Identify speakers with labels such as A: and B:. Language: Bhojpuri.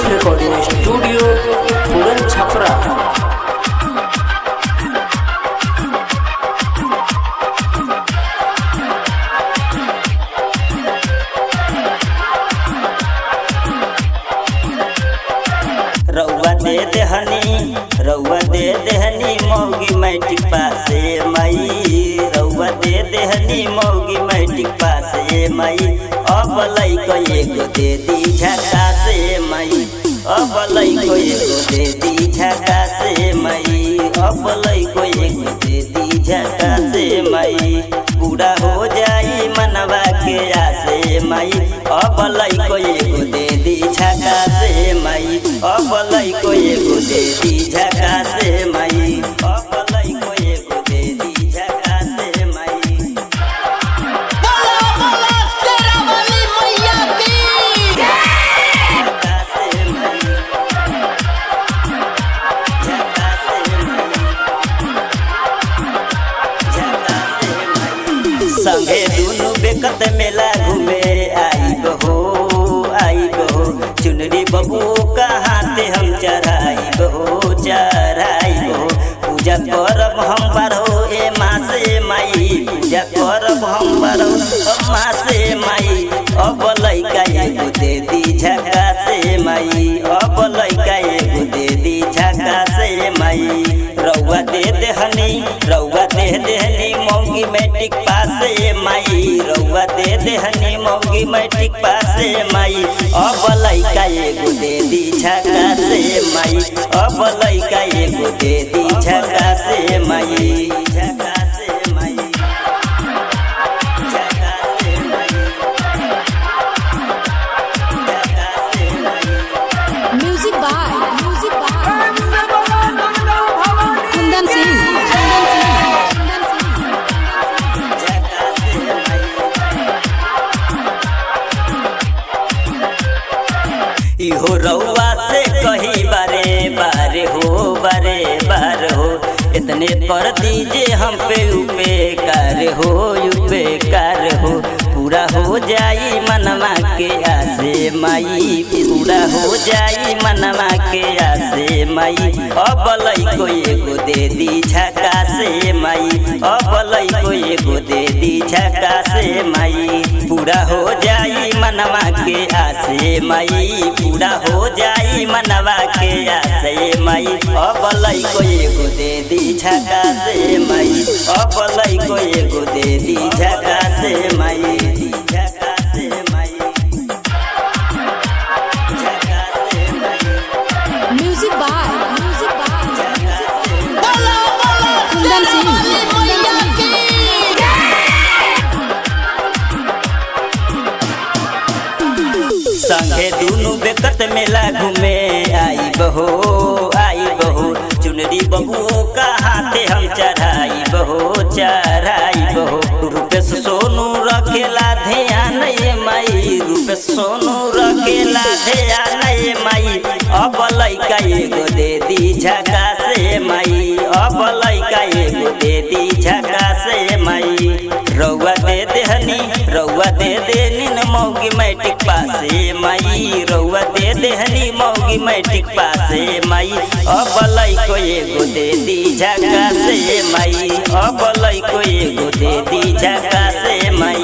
A: रिकॉर्डिंग स्टूडियो पूरन छपरा
B: रउआ दे देहनी रउआ दे देहनी मौगी मैट्रिक पासे मई रउआ दे देहनी मौगी मैट्रिक पासे मई अब लइको एगो दे दी झका से मई अब लइको एगो दे दी झका से मई अब लइको एगो दे दी झका से मई पूरा हो जाई मनवा के आसे मई अब लइको एगो दे दी झका से मई अब लइको एगो दे दी झका से मई अब लइको एगो दे दी झका से मई
C: बोला बोला तेरा वाली मैया की
B: झका से मई झका से मई झका से मई संगे दुनु बेकत मेला घूमे आई बहो आई बहो चुनरी बबू कहाँ से हम चढ़ाई बहो चढ़ाई बहो पूजा करब हम बारहो ए माँ से माई पूजा करब हम बारहो माँ से माई अब लइका एगो दे दी झका से माई अब लइका एगो दे दी झका से माई रउआ दे देहनी रउआ दे देहनी मौगी मैट्रिक पासे माई रउआ दे देहनी मौगी मैट्रिक पासे माई अब लइका एगो दे दी झका से माई अब लइका एगो दे दी झका से माई झका से माई झका से माई झका से माई
D: music by music by Kundan Singh Kundan Singh
B: झका से माई इहो रउआ से कही बारे बारे हो बारे बार हो इतने कर दीजिए हम पे उपकार हो उपकार हो पूरा हो जाई मनवा के आसे माई पूरा हो जाई मनवा के आसे माई अब लइको एगो दे दी झका से माई अब लइको एगो दे दी झका से माई पूरा हो जाई मनवा के आसे माई पूरा हो जाई मनवा के आसे माई अब लइको एगो दे दी झका से माई अब लइको एगो दे दी झका से माई झका से माई झका से माई
D: म्यूजिक बाय म्यूजिक बाय
C: बोला बोला
D: कुंदन सिंह
C: वाली मैया की
B: संगे दुनु बेकत मेला घूमे आई बहो आई बहो चुनरी बहू कहाँ ते हम चढ़ाई बहो चढ़ाई बहो रूपेश सोनू रखेला ध्यान ये माई रूपेश सोनू रखेला ध्यान ये माई अब लइका एगो दे दी झका से माई अब लइका एगो दे दी झका से माई रउआ दे देहनी रउआ दे देनी न मौगी मैट्रिक पासे माई रउआ दे देहनी मौगी मैट्रिक पासे माई अब लइको एगो दे दी झका से माई अब लइको एगो दे दी झका से माई